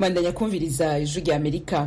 bandanya kumviriza ijwi rya amerika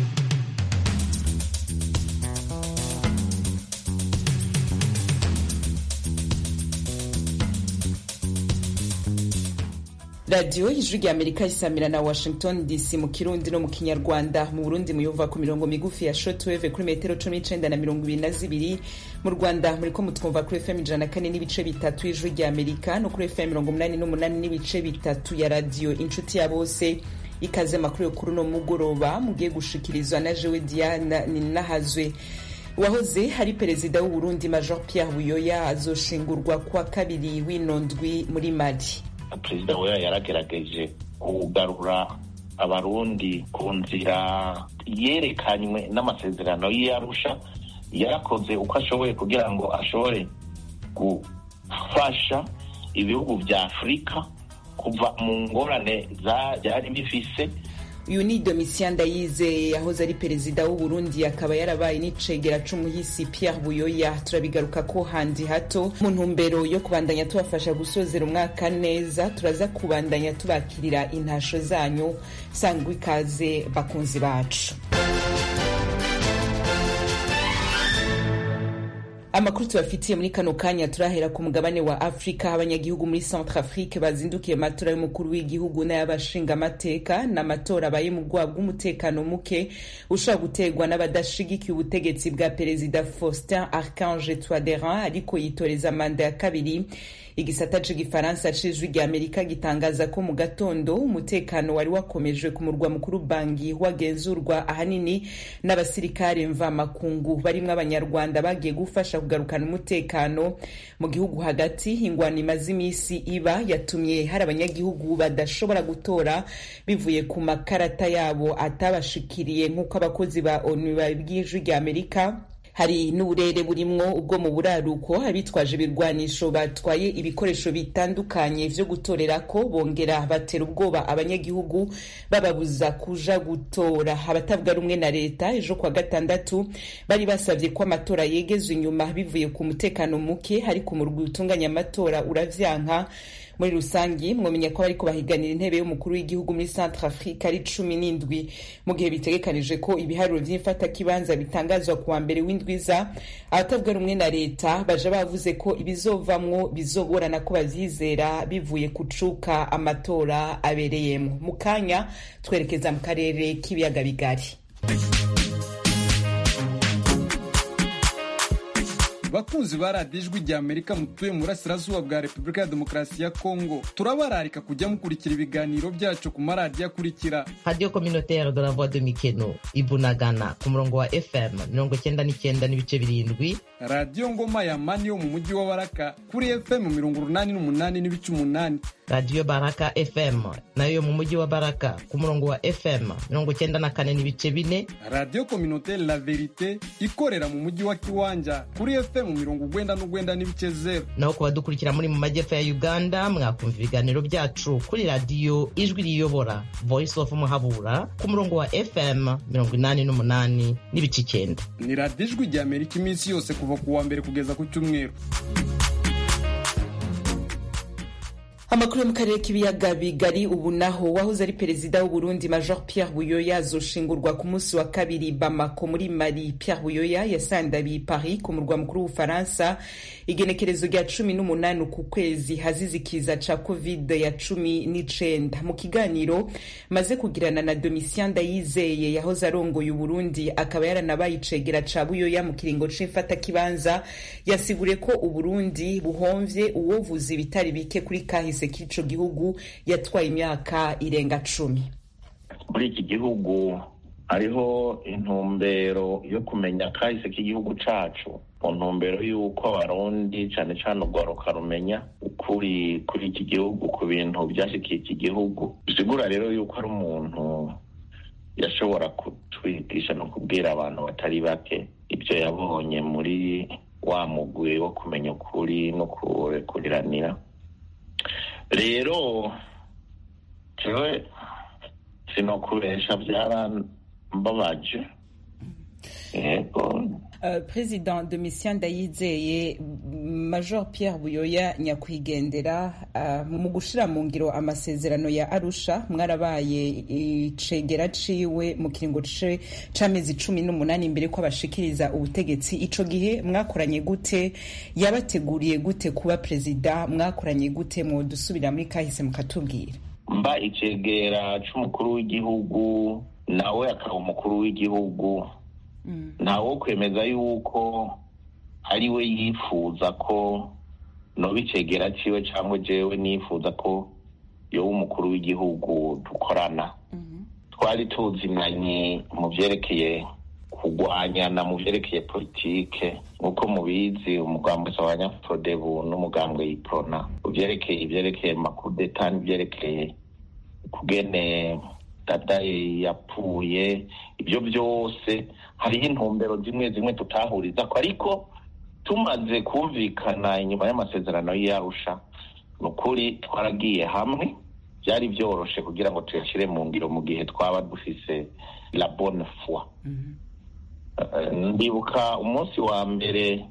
radiyo ijwi rya amerika risamira na washington dc mu kirundi no mu kinyarwanda mu burundi muyumva ku mirongo migufi ya shortwave kuri metero cumi n'icenda na mirongo ibiri na zibiri mu rwanda muriko mutwumva kuri fm ijana na kane n'ibice bitatu y'ijwi rya amerika no kuri fm mirongo umunani n'umunani n'ibice bitatu ya radiyo inshuti ya bose ikaze makuru yo kuri uno mugoroba mugiye gushikirizwa na jewe diana ninahazwe wahoze hari perezida w'uburundi major pierre buyoya azoshingurwa kwa kabiri w'ino ndwi muri mali perezida weya yaragerageje kugarura abarundi ku nzira yerekanywe n'amasezerano y'iyarusha yarakoze uko ashoboye kugira ngo ashobore gufasha ibihugu vya afurika kuva mu ngorane byari bifise uyu ni domitien ndayize yahoze ari perezida w'uburundi akaba yarabaye n'icegera c'umuhisi pierre buyoya turabigaruka ko handi hato mu ntumbero yo kubandanya tubafasha gusozera umwaka neza turaza kubandanya tubakirira intasho zanyu sangwa ikaze bakunzi bacu amakuru tubafitiye muri kano kanya turahera ku mugabane wa afurika abanyagihugu muri centre afrique bazindukiye amatora y'umukuru w'igihugu n'ay'abashingamateka n'amatora abaye mu bwoba bw'umutekano muke ushobora guterwa n'abadashigikiye ubutegetsi bwa perezida faustin archange touaderin ariko yitoreza manda ya kabiri igisata c'igifaransa c'ijwi rya amerika gitangaza ko mu gatondo umutekano wari wakomejwe ku murwa mukuru bangi wagenzurwa ahanini n'abasirikare mvamakungu barimwo abanyarwanda bagiye gufasha kugarukana umutekano mu gihugu hagati ingwano imaze imisi iba yatumye hari abanyagihugu badashobora gutora bivuye ku makarata yabo atabashikiriye nk'uko abakozi ba onu babwijwi rya amerika hari n'uburere burimwo ubwo mu buraruko abitwaje ibirwanisho batwaye ibikoresho bitandukanye vyo gutorerako bongera batera ubwoba abanyagihugu bababuza kuja gutora abatavuga rumwe na leta ejo kwa gatandatu bari basavye ko amatora yegezwa inyuma bivuye ku mutekano muke ariko umurwi utunganya amatora uravyanka muri rusangi mwomenya ko bariko bahiganira intebe y'umukuru w'igihugu muri centre afrique ari cumi n'indwi mu gihe bitegekanije ko ibiharuro vy'imfatakibanza bitangazwa kuwa mbere w'indwiza abatavuga rumwe na leta baja bavuze ko ibizovamwo bizoborana ko bavyizera bivuye kucuka amatora abereyemwo mu kanya twerekeza mu karere k'ibiyaga bigari bakunzi ba radiyo ijwi rya amerika mutuye mu burasirazuba bwa repubulika ya demokarasi ya kongo turabararika kujya mukurikira ibiganiro byacu ku maradiyo akurikira radiyo kominotere de la voix de mikeno ibunagana ku murongo wa fm mirongo cyenda n'icyenda n'ibice birindwi radiyo ngoma ya mani yo mu mujyi wa baraka kuri fm mirongo urunani n'umunani n'ibice umunani radiyo baraka fm nayo yo mu mujyi wa baraka ku murongo wa fm mirongo cyenda na kane n'ibice bine radiyo kominotere la verite ikorera mu mujyi wa kiwanja kuri fm mu mirongo ugwenda n'ugwenda n'ibice zero naho ku badukurikira muri mu majyepfo ya uganda mwakumva ibiganiro byacu kuri radiyo ijwi riyobora voice of muhabura ku murongo wa fm mirongo inani n'umunani n'ibice icyenda ni radiyo ijwi rya amerika iminsi yose kuva ku wa mbere kugeza ku cyumweru amakuru yo mu karere k'ibiyaga bigari ubu naho wahoze ari perezida w'uburundi major pierre buyoya azoshingurwa ku munsi wa kabiri bamako muri mali pierre buyoya yasandabiye paris ku murwa mukuru w'ubufaransa igenekerezo rya cumi n'umunani uku kwezi hazizikiza ca covid ya cumi n'icenda mu kiganiro maze kugirana na domitien ndayizeye yahoze arongoye uburundi akaba yaranabaye icegera ca buyoya mu kiringo c'imfatakibanza yasiguriye ko uburundi buhomvye uwovuza ibitari bike kuri kahise k'ico gihugu yatwaye imyaka irenga cumi muri iki gihugu hariho intumbero yo kumenya kahise k'igihugu cacu mu ntumbero y'uko abarundi cane cane urwaruka rumenya ukuri kuri iki gihugu ku bintu vyashikiye iki gihugu bisigura rero yuko ari umuntu yashobora kutwigisha no kubwira abantu batari bake ivyo yabonye muri wa mugwi wo kumenya ukuri no kurekuriranira rero jewe sinokubesha byarambabaje yego Uh, President Domitien Ndayizeye major pierre buyoya nyakwigendera uh, mu gushira mu ngiro amasezerano ya arusha mwarabaye icegera ciwe mu kiringo c'amezi cumi n'umunani imbere ko abashikiriza ubutegetsi ico gihe mwakoranye gute yabateguriye gute kuba perezida mwakoranye gute mwodusubira muri kahise mukatubwira mba icegera c'umukuru w'igihugu nawe akaba umukuru w'igihugu ntawo kwemeza yuko ari we yifuza ko noba icegera ciwe cyangwa jewe nifuza ko yoba umukuru w'igihugu dukorana twari tuzinanye mu vyerekeye kurwanyana mu vyerekeye politike nk'uko mubizi umugambwe sabanyafodebu n'umugambwe yiprona uvyerekeye ivyerekeye makudeta n'ivyerekeye kugene dadaye yapfuye ibyo byose hariho intumbero zimwe zimwe tutahurizako ariko tumaze kumvikana inyuma y'amasezerano y'arusha ni ukuri twaragiye hamwe byari byoroshe kugira ngo tuyashyire mu ngiro mu gihe twaba dufise la bonne foi ndibuka umunsi wa mbere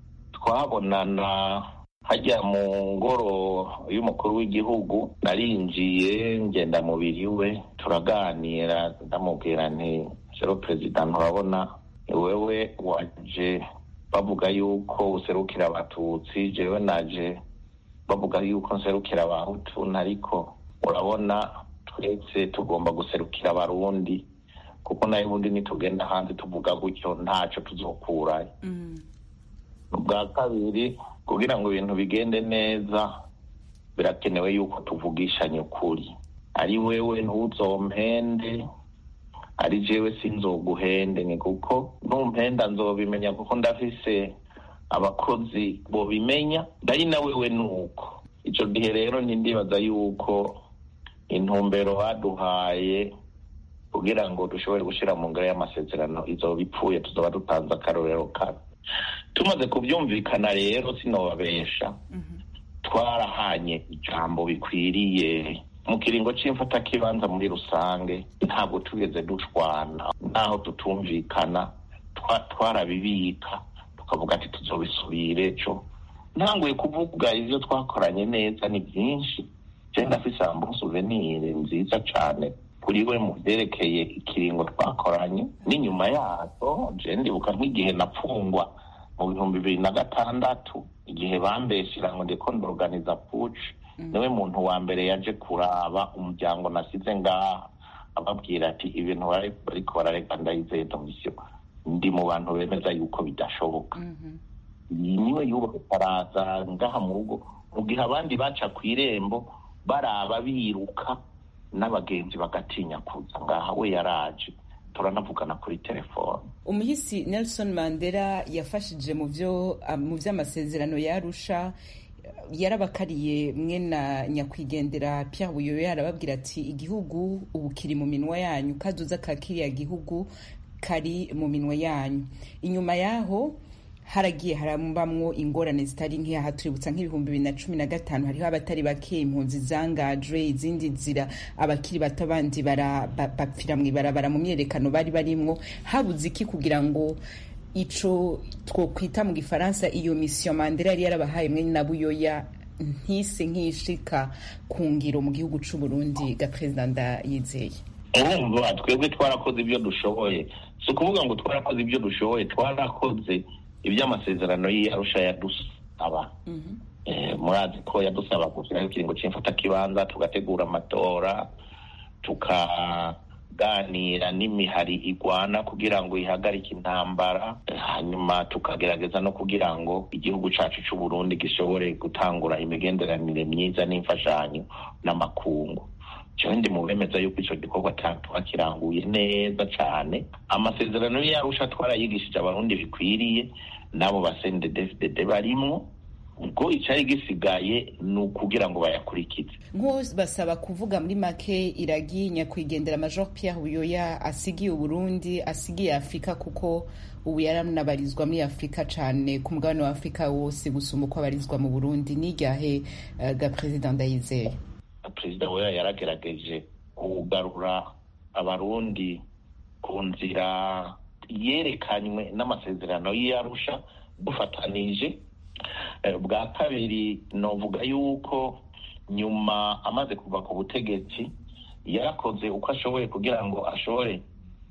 twabonana hajya mu ngoro y'umukuru w'igihugu narinjiye ngenda mubiri we turaganira ndamubwira nti sero perezida nturabona ni wewe waje bavuga yuko userukira abatutsi jewe naje bavuga yuko nserukira abahutu ariko urabona twese tugomba guserukira abarundi kuko nayo ubundi nitugenda hanze tuvuga gutyo ntacyo tuzokurayo ubwa kabiri kugira ngo ibintu bigende neza birakenewe yuko tuvugishanya ukuri ari wewe ntuzompende ari jewe sinzoguhende ni kuko numpenda nzobimenya kuko ndafise abakozi bobimenya ndari na wewe nuko ico gihe rero nindibaza yuko intumbero baduhaye kugira ngo dushobore gushira mu ngero y'amasezerano izoba ipfuye tuzoba dutanze akarorero kabi tumaze kubyumvikana rero sinobabesha twarahanye ijambo bikwiriye mu kiringo cy'imfatakibanza muri rusange ntabwo tugeze dushwana naho tutumvikana twarabibika tukavuga ati tuzobisubire ejo ntanguye kuvuga ibyo twakoranye neza ni byinshi cyenda afise ambo souvenir nziza cyane kuri we mu byerekeye ikiringo twakoranye n'inyuma yazo je ndibuka nk'igihe napfungwa mu bihumbi bibiri na gatandatu igihe bambeshyira ngo ndiko ndorganiza puci niwe muntu wa mbere yaje kuraba umuryango nasize ngaha ababwira ati ibintu bariko barareka ndayizeye domisiyo ndi mu bantu bemeza yuko bidashoboka niwe yubaha araza ngaha mu rugo mu gihe abandi baca ku irembo baraba biruka n'abagenzi bagatinya kuza ngaha we yaraje turanavugana kuri telefone umuhisi nelson mandela yafashije mu byo mu by'amasezerano yarusha yarabakariye mwe na nyakwigendera Pierre Buyoya arababwira ati igihugu ubu kiri mu minwa yanyu kaduza ka kiriya gihugu kari mu minwa yanyu inyuma yaho haragiye harambamwo ingorane zitari nk'iyaha tuributsa nk'ibihumbi bibiri na cumi na gatanu hariho abatari bake impunzi zangajwe izindi nzira abakiri bato bandi bapfira mu ibarabara mu myerekano bari barimwo habuze iki kugira ngo ico twokwita mu gifaransa iyo misiyo mandela yari yarabahaye mwe na buyoya ntise nk'ishika ku ngiro mu gihugu c'u Burundi ga perezida ndayizeye urumva twebwe twarakoze ibyo dushoboye si ukuvuga ngo twarakoze ibyo dushoboye twarakoze iby'amasezerano y'arusha yadusaba murazi ko yadusaba gushyiraho ikiringo cy'imfatakibanza tugategura amatora tukaganira n'imihari igwana kugira ngo ihagarike intambara hanyuma tukagerageza no kugira ngo igihugu cyacu cy'u Burundi gishobore gutangura imigenderanire myiza n'imfashanyo n'amakungu cyo ndi mu bemeza yuko icyo gikorwa twakiranguye neza cyane amasezerano y'arusha twarayigishije abarundi bikwiriye n'abo basendedefdede barimwo ubwo icyari gisigaye ni ukugira ngo bayakurikize nk'uwo basaba kuvuga muri make iragi nyakwigendera major Pierre Buyoya asigiye uburundi asigiye afurika kuko ubu yaranabarizwa muri afurika cyane ku mugabane wa afurika wose gusumba uko abarizwa mu burundi n'iryahe uh, ga perezida ndayizeye perezida we yaragerageje kugarura abarundi ku nzira yerekanywe n'amasezerano y'arusha dufatanije bwa kabiri novuga yuko nyuma amaze kuva ku butegetsi yarakoze uko ashoboye kugira ngo ashobore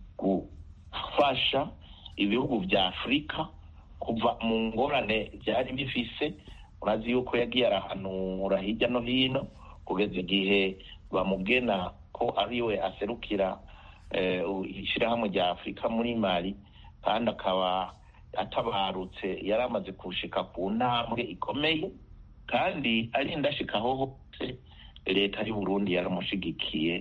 gufasha ibihugu bya afurika kuva mu ngorane byari bifise urazi yuko yagiye arahanura hirya no hino kugeza igihe bamugena ko ariwe aserukira ishyirahamwe rya afurika muri mali kandi akaba atabarutse yari amaze kushika ku ntambwe ikomeye kandi ari indashikaho hose leta y'u Burundi yaramushigikiye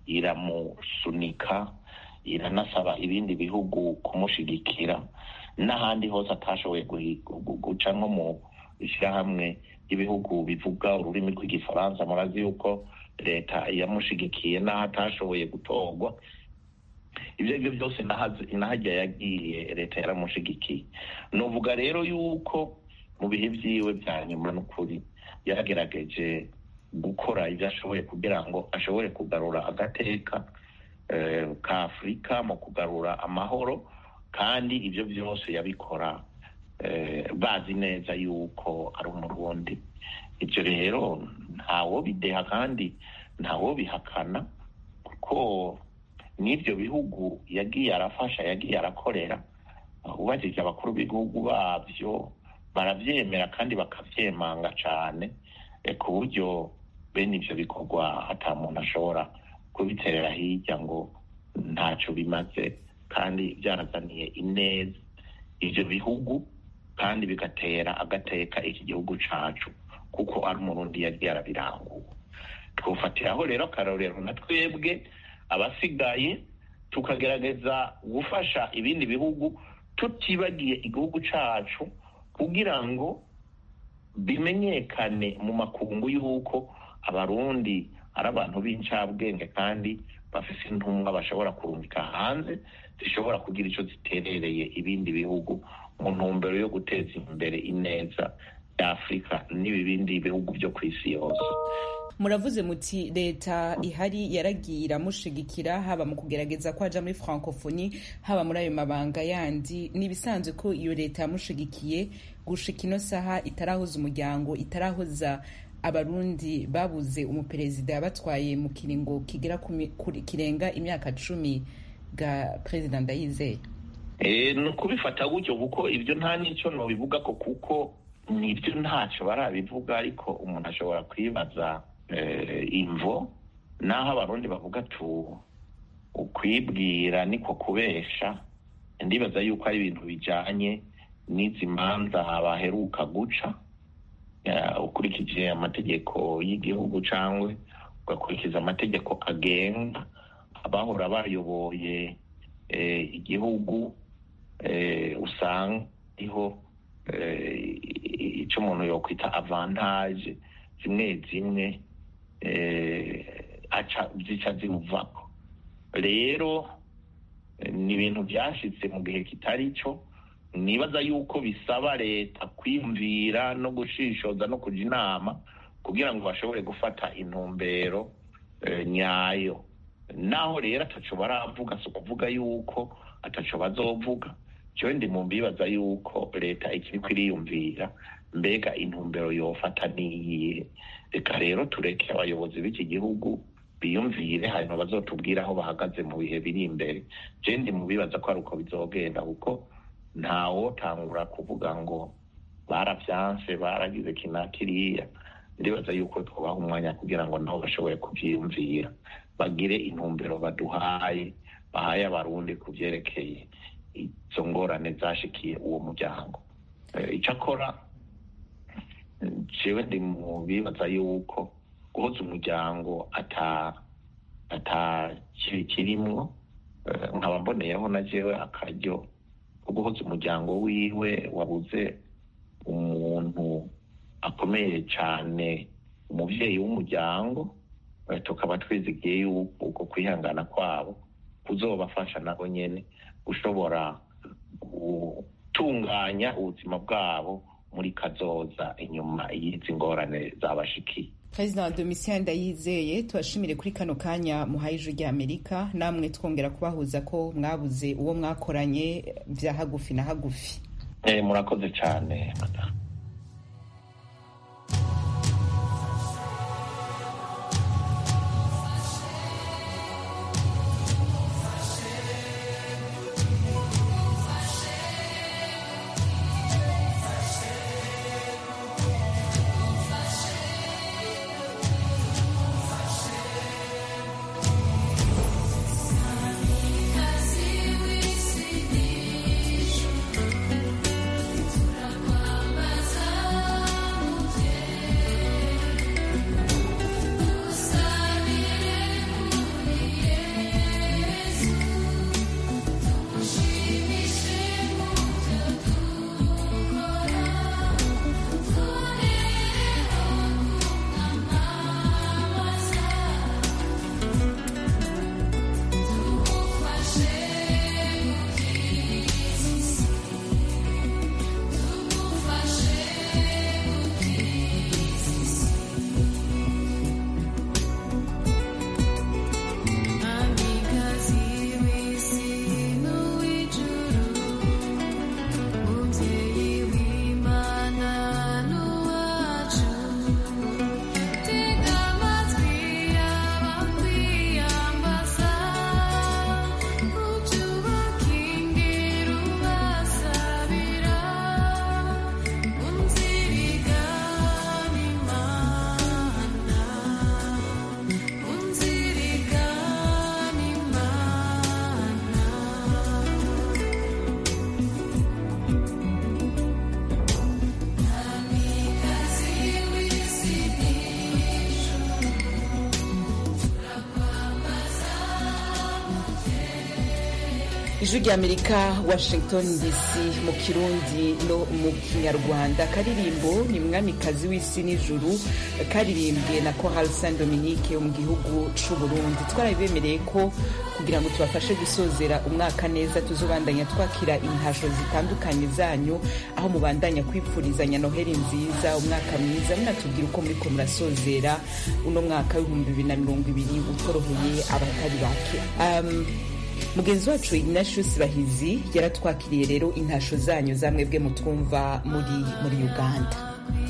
iramusunika iranasaba ibindi bihugu kumushigikira n'ahandi hose atashoboye guca nko mu ishyirahamwe ry'ibihugu bivuga ururimi rw'igifaransa murazi yuko leta yamushigikiye n'aho atashoboye gutorwa ibyo aribyo byose nahajya yagiye leta yaramushigikiye nuvuga rero yuko mu bihe byiwe bya nyuma n'ukuri yaragerageje gukora ibyo ashoboye kugira ngo ashobore kugarura agateka ka afurika mu kugarura amahoro kandi ibyo byose yabikora bazi neza yuko ari umurundi ibyo rero ntawo bideha kandi ntawo bihakana kuko n'ibyo bihugu yagiye arafasha yagiye arakorera ubajije abakuru b'ibihugu babyo barabyemera kandi bakabyemanga cyane ku buryo bene ibyo bikorwa ata muntu ashobora kubiterera hirya ngo ntacyo bimaze kandi byarazaniye ineza ibyo bihugu kandi bigatera agateka iki gihugu cyacu kuko ari umurundi yagiye arabirangura twufatiraho rero akarorero na twebwe abasigaye tukagerageza gufasha ibindi bihugu tutibagiye igihugu cyacu kugira ngo bimenyekane mu makungu y'uko abarundi ari abantu b'incabwenge kandi bafite intumwa bashobora kurungika hanze zishobora kugira icyo ziterereye ibindi bihugu mu ntumbero yo guteza imbere ineza ya afurika n'ibindi bihugu byo ku isi yose muravuze muti leta ihari yaragiye iramushigikira haba mu kugerageza ko aja muri francophonie haba muri ayo mabanga yandi n'ibisanzwe ko iyo leta yamushigikiye gushika ino saha itarahoza umuryango itarahoza abarundi babuze umuperezida yabatwaye mu kiringo kigera kirenga imyaka cumi bwa perezida ndayizeye ni ukubifata gutyo kuko ibyo nta n'icyo nobivuga ko kuko nibyo ntacyo barabivuga ariko umuntu ashobora kwibaza imvo naho abarundi bavuga tu ukwibwira niko kubesha ndibaza yuko ari ibintu bijyanye n'izi manza baheruka guca ukurikije amategeko y'igihugu cyangwa ugakurikiza amategeko agenga abahora bayoboye igihugu usanga ariho icyo umuntu yakwita avantaje zimwe zimwe zica ziwuvako rero ni ibintu byashyitse mu gihe kitari cyo nibaza yuko bisaba leta kwiyumvira no gushishoza no kujya inama kugira ngo bashobore gufata intumbero nyayo naho rero ataco baravuga si ukuvuga yuko ataco bazovuga cyo ndi mu mbibaza yuko leta ikiri kwiriyumvira mbega intumbero yofata niyihe reka rero tureke abayobozi b'iki gihugu biyumvire hanyuma bazotubwira aho bahagaze mu bihe biri imbere je ndi mu bibaza ko ari uko bizogenda kuko ntawotangura kuvuga ngo barabyanse baragize kina kiriya ndibaza yuko twabaha umwanya kugira ngo nabo bashobore kubyiyumvira bagire intumbero baduhaye bahaye abarundi ku byerekeye izo ngorane zashikiye uwo muryango icyo akora jewe ndi mu bibaza yuko guhoza umuryango ata kirimwo nkaba mboneyeho na jewe akaryo ko guhoza umuryango wiwe wabuze umuntu akomeye cyane umubyeyi w'umuryango tukaba twizigiye yuko uko kwihangana kwabo kuzobafasha nabo nyene gushobora gutunganya ubuzima bwabo muri kazoza inyuma y'izi ngorane zabashikiye perezida wa domitien ndayizeye tubashimire kuri kano kanya muhaye ijwi rya amerika namwe twongera kubahuza ko mwabuze uwo mwakoranye bya hagufi na hagufi murakoze cyane ijwi ry'amerika washington dc mu kirundi no mu kinyarwanda karirimbo ni mwamikazi w'isi n'ijuru karirimbwe na choral saint dominique yo mu gihugu c'uburundi twarabibemereye ko kugira ngo tubafashe gusozera umwaka neza tuzobandanya twakira intasho zitandukanye zanyu aho mubandanya kwipfurizanya noheli nziza umwaka mwiza munatubwira uko muriko murasozera uno mwaka w'ibihumbi bibiri na mirongo ibiri utoroheye abatari bake um, mugenzi wacu ignatius bahizi yaratwakiriye rero intasho zanyu za mwebwe mutwumva muri muri uganda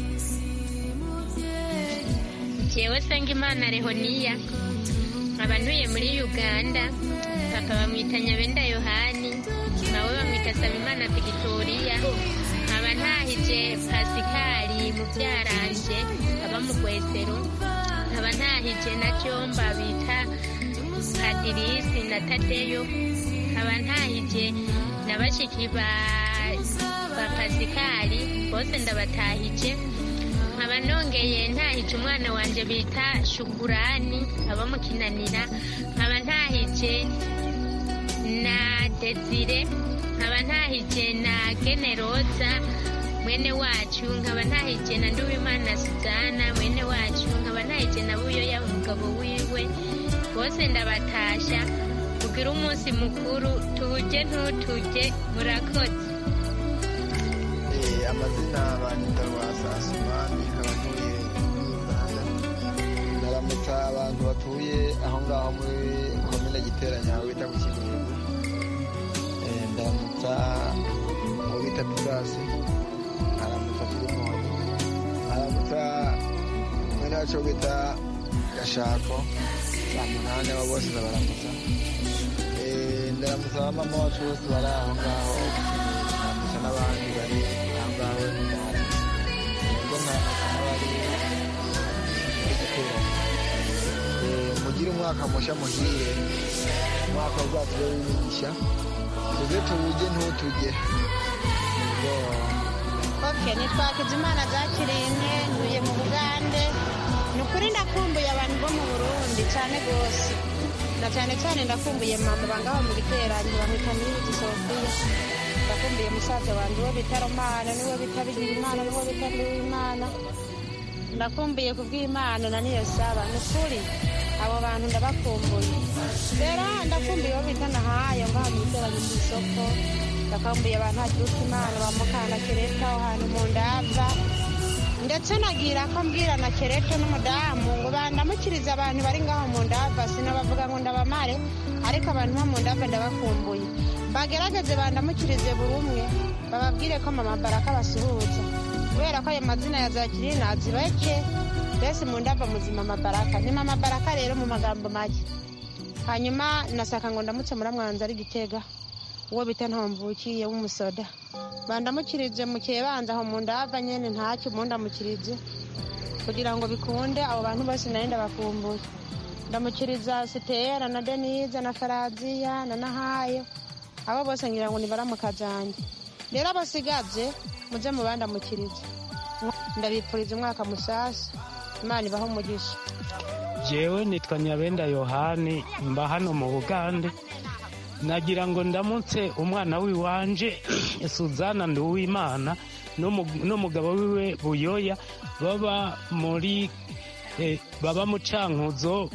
jewe senga imana rehoniya nkaba ntuye muri uganda papa bamwita nyabenda yohani nawe bamwita sabimana vigitoriya nkaba ntahije pasikari mu byaranje aba mu rwesero nkaba ntahije na jomba bita padirisi na tadeyo nkaba ntahije na bashiki ba ba pasikari bose ndabatahije nkaba nongeye ntahije umwana wanjye bita shukurani aba mu kinanira nkaba ntahije na desire nkaba ntahije na generoza mwene wacu nkaba ntahije na nduwimana suzana mwene wacu nkaba ntahije na buyoya umugabo wiwe bose ndabatasha kugira umunsi mukuru tuje ntutuje murakoze amazina banyita rwasasumani nkaba ntuye muri uganda ndaramutsa abantu batuye aho ngaho muri komine giteranya aho bita ku kinungu ndaramutsa aho bita pisasi aramutsa filimoni aramutsa mwene wacu bita gashako saa munani abo bose ndabaramutsa ndaramutsa abamama wacu bose bari aho ngaho ndaramutsa n'abandi bari aho ngaho n'umwari ubwo ndaramutsa n'abari muri giteranya mugire umwaka mushya muhire umwaka uzatube w'imigisha tuze tuwujye ntutujye oke nitwakiza imana zakirinde ntuye mu bugande ni ukuri ndakumbuye abantu bo mu burundi cyane rwose na cyane cyane ndakumbuye mama bangaho mu giteranyo bamwita niyuzi sofiya ndakumbuye musaza wanjye uwo bita romana niwe bita bigira imana niwe bita nduwimana ndakumbuye kubw'imana na niyo saba ni ukuri abo bantu ndabakumbuye rero ndakumbuye uwo bita nahayo ngaho mu giteranyo ku isoko ndakumbuye abantu hagiruka imana bamukana kereta aho hantu mu ndava ndetse nagira ko mbwira na kerete n'umudamu ngo bandamukirize abantu bari ngaho mu ndava sinabavuga ngo ndabamare ariko abantu bo mu ndava ndabakumbuye bagerageze bandamukirize buri umwe bababwire ko mama baraka basuhuza kubera ko ayo mazina ya zakiri nazibeke mbese mu ndava muzima mabaraka ni mama baraka rero mu magambo make hanyuma nasaka ngo ndamutse muramwanza ari gitega uwo bita ntomvukiye w'umusoda bandamukirije mu kibanza aho mu ndava nyene ntacyo mundamukirije kugira ngo bikunde abo bantu bose nari ndabakumbuye ndamukiriza sitera na denise na faraziya na nahayo abo bose ngira ngo nibaramuka zanjye rero abasigaje muze mubandamukirize ndabipfuriza umwaka musasa imana ibaho umugisha jewe nitwa nyabenda yohani mba hano mu bugande nagira ngo ndamutse umwana w'iwanje suzana nduwimana n'umugabo wiwe buyoya baba muri baba mu cankuzo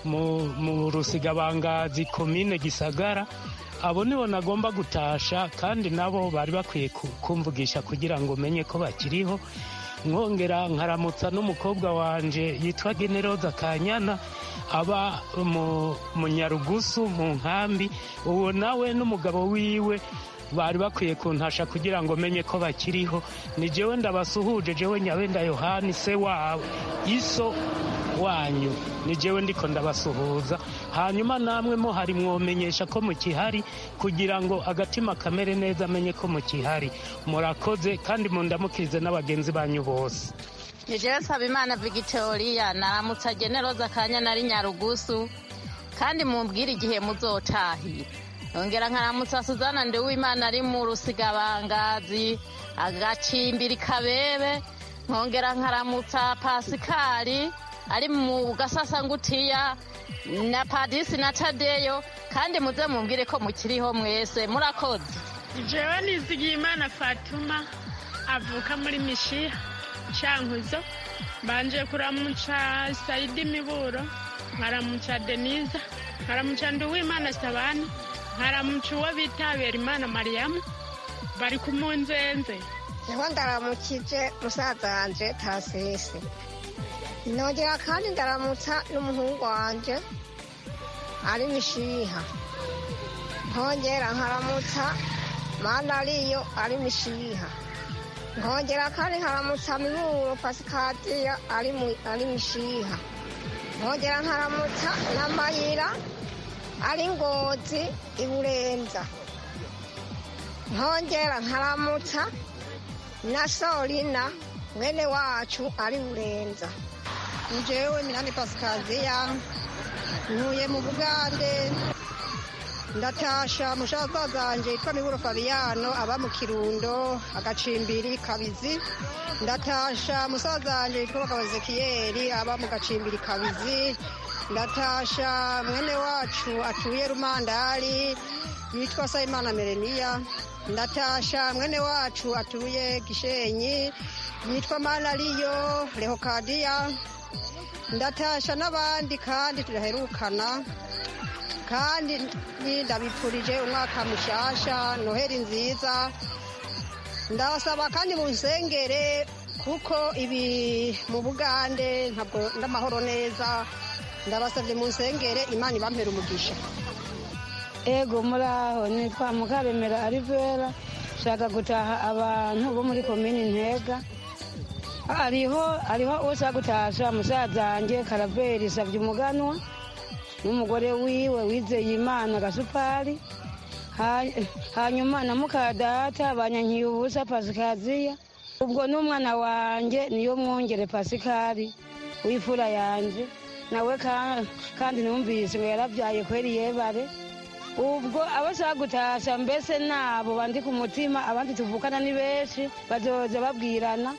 mu rusigabangazi komine gisagara abo nibo nagomba gutasha kandi nabo bari bakwiye kumvugisha kugira ngo menye ko bakiriho nkongera nkaramutsa n'umukobwa wanje yitwa generoza kanyana aba mu nyarugusu mu nkambi uwo nawe n'umugabo wiwe bari bakwiye kuntasha kugira ngo menye ko bakiriho ni jewe ndabasuhuje jewe nyabenda yohani se wabo iso wanyu ni jewe ndiko ndabasuhuza hanyuma namwe mo hari mwomenyesha ko mukihari kugira ngo agatima kamere neza amenye ko mukihari murakoze kandi mundamukirize n'abagenzi banyu bose nijewe nsabimana victoria naramutsa generoza kanya nari nyarugusu kandi mumbwire igihe muzotahira nongera nkaramutsa suzana ndiwimana ari mu rusigabangazi agacimbiri kabebe nkongera nkaramutsa pasikari ari mu gasasangutiya na padisi na tadeyo kandi muze mumbwire ko mukiriho mwese murakoze jewe nizigiye imana fatuma avuka muri mishiha cankuzo mbanje kuramuca saidi miburo nkaramuca deniza nkaramuca nduwimana sabani nkaramuca uwo bita berimana mariyamu bari ku munzenze niho ndaramukije musaza wanje tasisi nongera kandi ndaramutsa n'umuhungu wanje ari mishiha nkongera nkaramutsa mana ariyo ari mishiha nkongera kandi nkaramutsa miburo pasikadiya ari ari mishiha nkongera nkaramutsa na mayira ari ngozi iburenza nkongera nkaramutsa na sorina mwene wacu ari burenza njyewe minani pasikaziya ntuye mu bugande ndatasha mushaka zanjye yitwa miburo fabiyano aba mu kirundo agacimbiri kabizi ndatasha musaza wanjye yitwa bagabo ezekiyeri aba mu gacimbiri kabizi ndatasha mwene wacu atuye rumandari yitwa sayimana mereniya ndatasha mwene wacu atuye gishenyi yitwa manariyo rehokadiya ndatasha n'abandi kandi turaherukana kandi ndabipfurije umwaka mushasha noheri nziza ndabasaba kandi mu nsengere kuko ibi mu bugande ntabwo ndamahoro neza ndabasabye mu nsengere imana ibampera umugisha ego muri aho nitwa mukaremera arivera shaka gutaha abantu bo muri komini ntega hariho hariho ushaka gutasha musaza wanjye karaveri savye umuganwa n'umugore wiwe wizeye imana gasupari hanyuma na mukadata banyankiye ubusa pasikaziya ubwo n'umwana wanjye niyo mwongere pasikari w'ifura yanjye nawe kandi numvise ngo yarabyaye kweri yebare ubwo abashaka gutasha mbese nabo bandi ku mutima abandi tuvukana ni benshi bazoza babwirana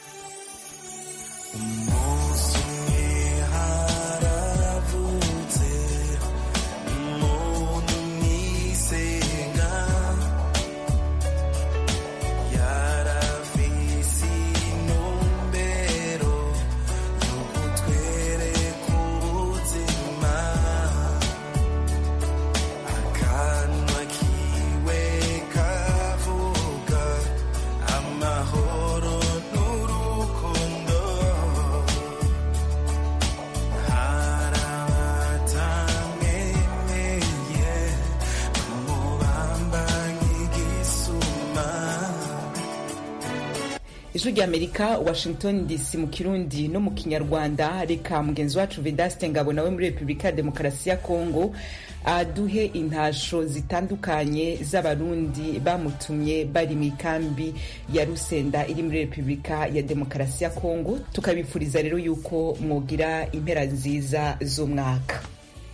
ijwi ry'amerika washington dc mu kirundi no mu kinyarwanda reka mugenzi wacu vedaste ngabo nawe muri repubulika ya demokarasi ya kongo aduhe intasho zitandukanye z'abarundi bamutumye bari mu ikambi ya rusenda iri muri repubulika ya demokarasi ya kongo tukabifuriza rero yuko mwogira impera nziza z'umwaka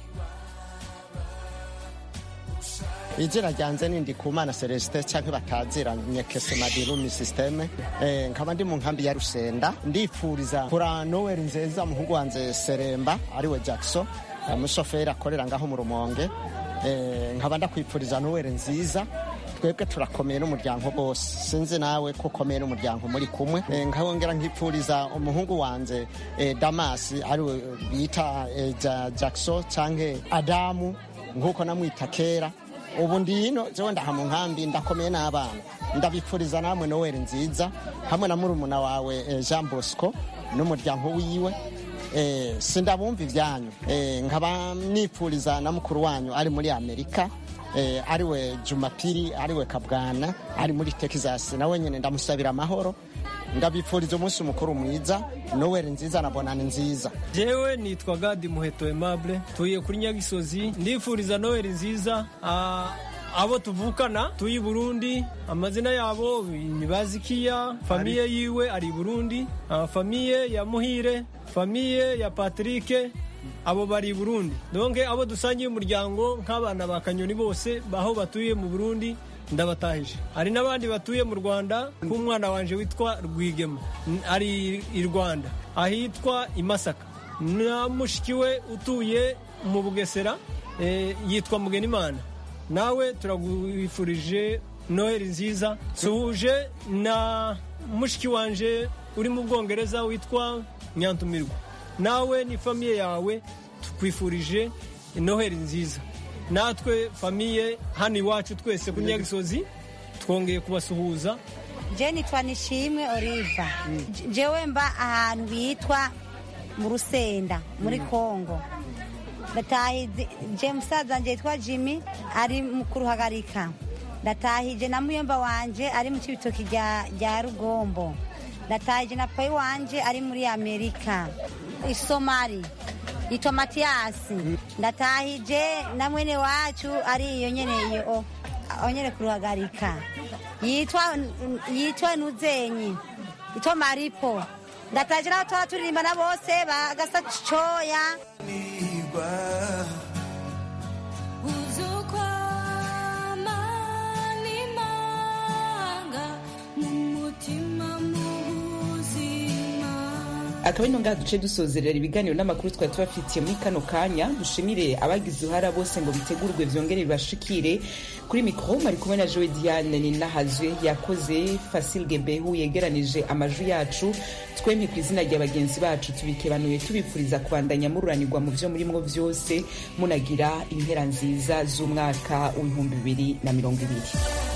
izina ryanjye ni ndikumana celestin cyangwa bataziranye kese madirumi systeme nkaba ndi mu nkambi ya rusenda ndifuriza kura noweli nziza umuhungu wanjye seremba ariwe jackson umushoferi akorera ngaho mu rumonge nkaba ndakwifuriza noweli nziza twebwe turakomeye n'umuryango bose sinzi nawe ko ukomeye n'umuryango muri kumwe nkabongera nkipfuriza umuhungu wanjye damasi ariwe bita jackson cyangwa adamu nk'uko namwita kera ubu ndino jewe ndaha mu nkambi ndakomeye n'abana ndabipfuriza namwe noweli nziza hamwe na murumuna wawe jean bosco n'umuryango wiwe sindabumva ibyanyu nkaba nipfuriza na mukuru wanyu ari muri amerika ariwe jumapiri ariwe kabwana ari muri texas nawe nyine ndamusabira amahoro ndabipfuriza umunsi mukuru mwiza noweli nziza na bonani nziza jewe nitwa gadi muheto aimable tuye kuri nyagisozi ndifuriza noweli nziza abo tuvukana tuyi burundi amazina yabo ni bazikiya famiye yiwe ari burundi famiye ya muhire famiye ya patrike abo bari i burundi donke abo dusangiye umuryango nk'abana ba kanyoni bose aho batuye mu burundi ndabatahije hari n'abandi batuye mu rwanda nk'umwana wanje witwa rwigema ari i rwanda ahitwa i masaka na mushiki we utuye mu bugesera eh, yitwa mugenimana nawe turagwifurije noheli nziza suhuje na mushiki wanje uri mu bwongereza witwa nyantumirwa nawe ni famiye yawe tukwifurije noheli nziza natwe famiye hano iwacu twese ku nyagisozi twongeye kubasuhuza je nitwa nishimwe oliva jewe mba ahantu bitwa mu rusenda muri kongo ndatahize je musaza wanje yitwa jimmy ari mu kuruhagarika ndatahije na muyomba wanje ari mu cibitoki rya rya rugombo ndatahije na payi wanje ari muri amerika isomari yitwa matiyasi ndatahije na mwene wacu ari iyo nyene iyo aho nyene kuruhagarika yitwa yitwa nuzenyi yitwa maripo ndataje nabo tuba turirimbana bose bagasa coya akaba ino ngaha duce dusozerera ibiganiro n'amakuru twari tubafitiye muri kano kanya dushimire abagize uruhara bose ngo bitegurwe vyongere bibashikire kuri mikro mari kumwe na joe diane ninahazwe yakoze fasil gebehu yegeranije amajwi yacu twemye ku izina rya bagenzi bacu tubikebanuye tubifuriza kubandanya mururanirwa mu vyo murimwo vyose munagira impera nziza z'umwaka w'ibihumbi bibiri na mirongo ibiri